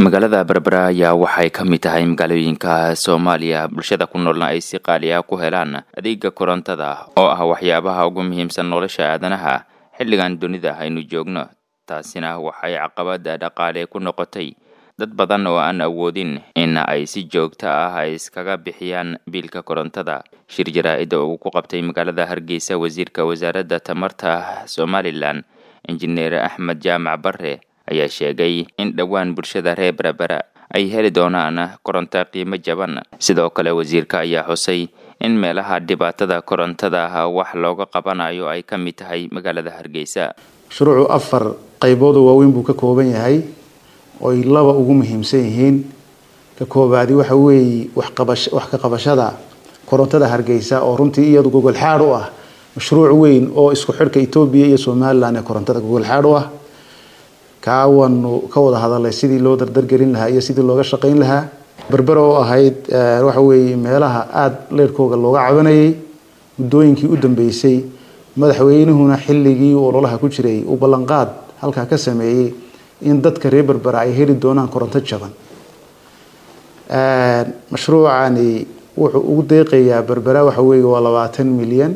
magaalada berbera ayaa waxay ka mid tahay magaalooyinka soomaaliya bulshada ku noolna ay si qaali ah ku helaan adeega korontada oo ah waxyaabaha ugu muhiimsan nolosha aadanaha xilligan dunida aynu joogno taasina waxay caqabada dhaqaale ku noqotay dad badan oo aan awoodin in ay si joogto ah ay iskaga bixiyaan biilka korontada shir jaraa-ida uu ku qabtay magaalada hargeysa wasiirka wasaaradda tamarta somalilan injineer axmed jaamac bare ayaa sheegay in dhowaan bulshada reer berbera ay heli doonaan koronto qiimo jaban sidoo kale wasiirka ayaa xusay in meelaha dhibaatada korontada wax looga qabanayo ay ka mid tahay magaalada hargeysa mashruucu afar qayboodoo waaweyn buu ka kooban yahay oy laba ugu muhiimsan yihiin ka koobaadi waxa weeye waxqabash wax ka qabashada korontada hargeysa oo runtii iyadu gogol xaad u ah mashruuc weyn oo isku xidhka etoobiya iyo somalilan ee korontada gogol xaad u ah kaawanu ka wada hadalay sidii loo dardargelin lahaa iyo sidii looga shaqayn lahaa berbera oo ahayd waxa weeye meelaha aada leerhkooga looga cabanayay muddooyinkii u dambeysay madaxweynuhuna xilligii ololaha ku jiray uu ballanqaad halkaa ka sameeyey in dadka reer berbera ay heli doonaan koronto jaban mashruucani wuxuu ugu deeqayaa berbera waxa weeye waa labaatan milyan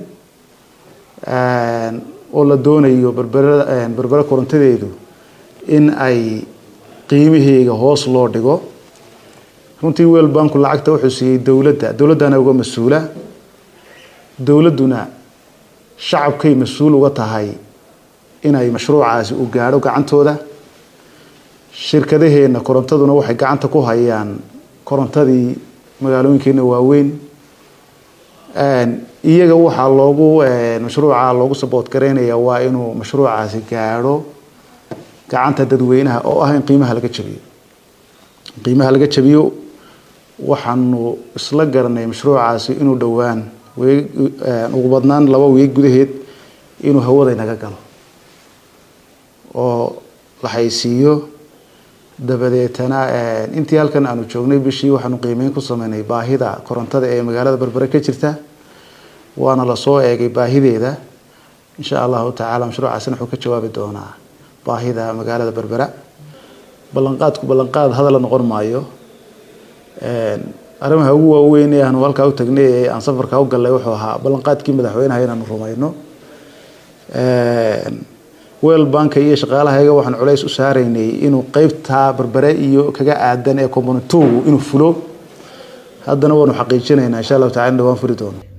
oo la doonayo berbera berbera korontadeedu in ay qiimaheega hoos loo dhigo runtii weel banku lacagta wuxuu siiyey dowladda dowladdana uga mas-uula dowladduna shacabkay mas-uul uga tahay inay mashruucaasi u gaadho gacantooda shirkadaheenna korontaduna waxay gacanta ku hayaan korontadii magaalooyinkeena waaweyn iyaga waxaa loogu mashruuca loogu saboot garaynaya waa inuu mashruucaasi gaadho gacanta dadweynaha oo ah in qiimaha laga jabiyo qiimaha laga jabiyo waxaanu isla garanay mashruucaasi inuu dhowaan weeg ugu badnaan laba weeg gudaheed inuu hawada inaga galo oo la haysiiyo dabadeetana intii halkan aanu joognay bishii waxaanu qiimeyn ku sameynay baahida korontada ee magaalada berbere ka jirta waana lasoo eegay baahideeda insha allahu tacaala mashruucaasina wuxuu ka jawaabi doonaa baahida magaalada berbera ballanqaadku ballanqaad hadalla noqon maayo arrimaha ugu waaweyn ee aanu halkaa u tagnay ee aan safarkaa u gallay wuxuu ahaa ballanqaadkii madaxweynaha inaanu rumayno weel banka iyo shaqaalahayaga waxaan culays u saaraynay inuu qeybtaa berbere iyo kaga aadan ee componentoogu inuu fulo haddana waanu xaqiijinaynaa insha allahu tacala dhawaan furi doono